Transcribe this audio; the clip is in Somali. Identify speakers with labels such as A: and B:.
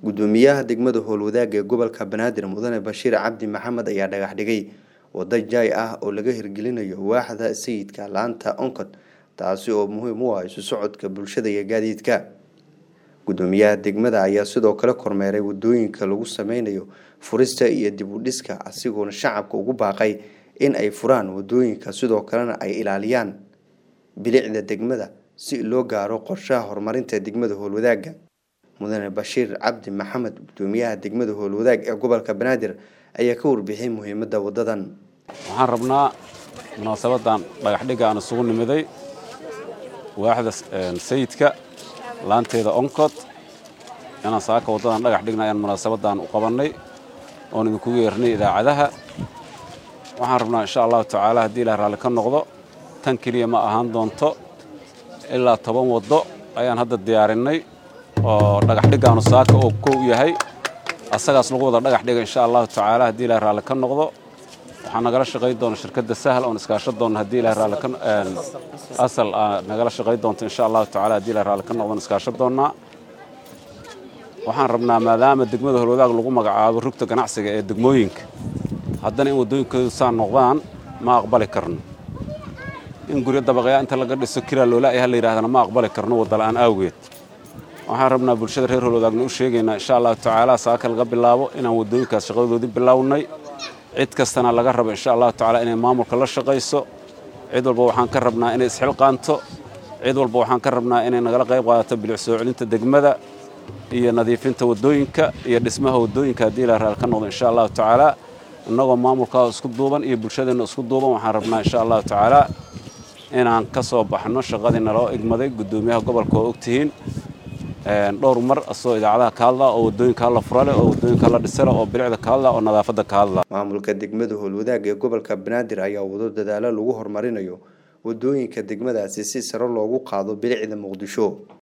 A: gudoomiyaha degmada howlwadaag ee gobolka banaadir mudane bashiir cabdi maxamed ayaa dhagax dhigay wado jaay ah oo laga hirgelinayo waaxda sayidka laanta onkod taasi oo muhiim u ah isu socodka bulshada iyo gaadiidka gudoomiyaha degmada ayaa sidoo kale kormeeray wadooyinka lagu sameynayo furista iyo dib u dhiska asigoona shacabka ugu baaqay in ay furaan wadooyinka sidoo kalena ay ilaaliyaan bilicda degmada si loo gaaro qorshaha horumarinta degmada howlwadaaga mudane bashiir cabdi maxamed gudoomiyaha degmada howlwadaag ee gobolka banaadir ayaa ka warbixiyay muhiimada wadadan
B: waxaan rabnaa munaasabadan dhagaxdhigga aan isugu nimiday waaxda sayidka laanteeda onkod inaan saaka waddadan dhagax dhigna ayaan munaasabadan u qabannay oon idinkugu yeernay idaacadaha waxaan rabnaa insha allahu tacaala haddii ilaah raalli ka noqdo tan keliya ma ahaan doonto ilaa toban waddo ayaan hadda diyaarinnay oo dhagaxdhiggaanu saaka oo kow yahay asagaas lagu wada dhagax dhiga insha allahu tacaala haddii ilaah raalli ka noqdo waxaa nagala shaqayn doona shirkadda sahal oon iskaashan doonna haddii ilaah raalli ka asal nagala shaqayn doonto insha allahu tacaala haddii ilaah raalli ka noqdo iskaashan doonnaa waxaan rabnaa maadaama degmada holwadaag lagu magacaabo rugta ganacsiga ee degmooyinka haddana in waddooyinkoodu saa noqdaan ma aqbali karno in guryo dabaqyaa inta laga dhiso kiraa loola'yaha la yidhahdana ma aqbali karno waddala'aan awgeed waxaan rabnaa bulshada reer holwadaagna u sheegaynaa insha allahu tacaala saaka laga bilaabo inaan waddooyinkaas shaqadoodii bilownay cid kastana laga rabo insha allahu tacaala inay maamulka la shaqayso cid walba waxaan ka rabnaa inay isxilqaanto cid walba waxaan ka rabnaa inay nagala qayb qaadato bilic soo celinta degmada iyo nadiifinta waddooyinka iyo dhismaha waddooyinka haddii ilaa raal ka noqdo insha allahu tacaala innagoo maamulkaa isku duuban iyo bulshadeenna isku duuban waxaan rabnaa insha allahu tacaala inaan ka soo baxno shaqadii naloo igmaday guddoomiyaha gobolka oo ogtihiin dhowr mar asoo idaacadaha ka hadla oo waddooyinka hala furale oo waddooyinka hala dhisale oo bilicda ka hadla oo nadaafadda ka hadla
A: maamulka degmada howlwadaag ee gobolka banaadir ayaa wado dadaalo lagu horumarinayo waddooyinka degmadaasi si sare loogu qaado bilicda muqdisho